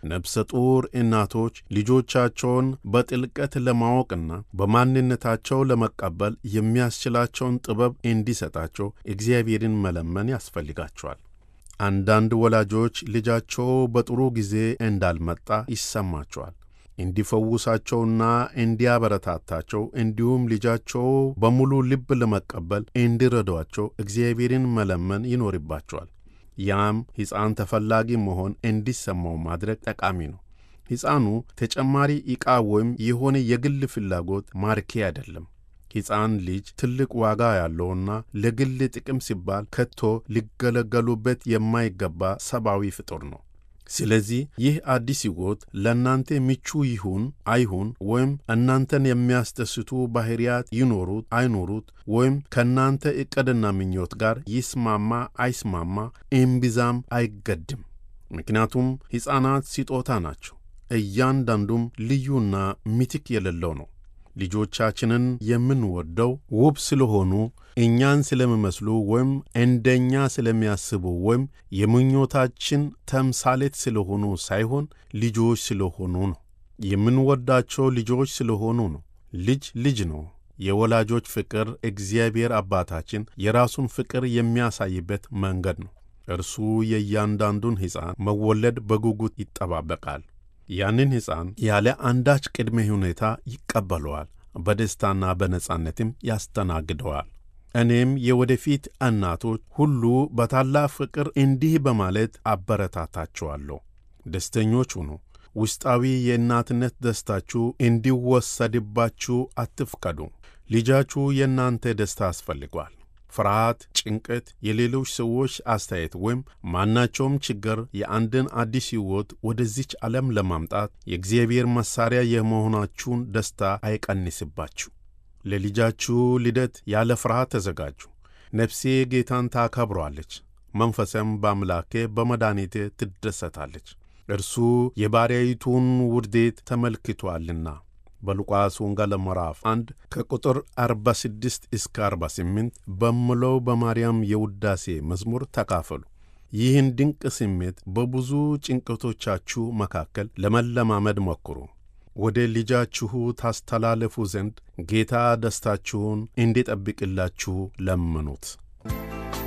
ነፍሰ ጡር እናቶች ልጆቻቸውን በጥልቀት ለማወቅና በማንነታቸው ለመቀበል የሚያስችላቸውን ጥበብ እንዲሰጣቸው እግዚአብሔርን መለመን ያስፈልጋቸዋል። አንዳንድ ወላጆች ልጃቸው በጥሩ ጊዜ እንዳልመጣ ይሰማቸዋል። እንዲፈውሳቸውና እንዲያበረታታቸው እንዲሁም ልጃቸው በሙሉ ልብ ለመቀበል እንዲረዷቸው እግዚአብሔርን መለመን ይኖርባቸዋል። ያም ሕፃን ተፈላጊ መሆን እንዲሰማው ማድረግ ጠቃሚ ነው። ሕፃኑ ተጨማሪ ዕቃ ወይም የሆነ የግል ፍላጎት ማርኬ አይደለም። ሕፃን ልጅ ትልቅ ዋጋ ያለውና ለግል ጥቅም ሲባል ከቶ ሊገለገሉበት የማይገባ ሰብአዊ ፍጡር ነው። ስለዚህ ይህ አዲስ ሕይወት ለእናንተ ምቹ ይሁን አይሁን ወይም እናንተን የሚያስደስቱ ባሕርያት ይኖሩት አይኖሩት ወይም ከእናንተ ዕቅድና ምኞት ጋር ይስማማ አይስማማ እምብዛም አይገድም። ምክንያቱም ሕፃናት ስጦታ ናቸው። እያንዳንዱም ልዩና ምትክ የሌለው ነው። ልጆቻችንን የምንወደው ውብ ስለሆኑ እኛን ስለሚመስሉ ወይም እንደኛ ስለሚያስቡ ወይም የምኞታችን ተምሳሌት ስለሆኑ ሳይሆን ልጆች ስለሆኑ ነው። የምንወዳቸው ልጆች ስለሆኑ ነው። ልጅ ልጅ ነው። የወላጆች ፍቅር እግዚአብሔር አባታችን የራሱን ፍቅር የሚያሳይበት መንገድ ነው። እርሱ የእያንዳንዱን ሕፃን መወለድ በጉጉት ይጠባበቃል። ያንን ሕፃን ያለ አንዳች ቅድመ ሁኔታ ይቀበለዋል። በደስታና በነጻነትም ያስተናግደዋል። እኔም የወደፊት እናቶች ሁሉ በታላቅ ፍቅር እንዲህ በማለት አበረታታችኋለሁ። ደስተኞች ሁኑ። ውስጣዊ የእናትነት ደስታችሁ እንዲወሰድባችሁ አትፍቀዱ። ልጃችሁ የእናንተ ደስታ አስፈልጓል። ፍርሃት፣ ጭንቀት፣ የሌሎች ሰዎች አስተያየት ወይም ማናቸውም ችግር የአንድን አዲስ ሕይወት ወደዚች ዓለም ለማምጣት የእግዚአብሔር መሣሪያ የመሆናችሁን ደስታ አይቀንስባችሁ። ለልጃችሁ ልደት ያለ ፍርሃት ተዘጋጁ። ነፍሴ ጌታን ታከብሯለች፣ መንፈሰም በአምላኬ በመድኃኒቴ ትደሰታለች። እርሱ የባሪያይቱን ውርዴት ተመልክቶአልና። በሉቃስ ወንጌል ምዕራፍ 1 ከቁጥር 46 እስከ 48 በምለው በማርያም የውዳሴ መዝሙር ተካፈሉ። ይህን ድንቅ ስሜት በብዙ ጭንቀቶቻችሁ መካከል ለመለማመድ ሞክሩ። ወደ ልጃችሁ ታስተላለፉ ዘንድ ጌታ ደስታችሁን እንዲጠብቅላችሁ ለምኑት።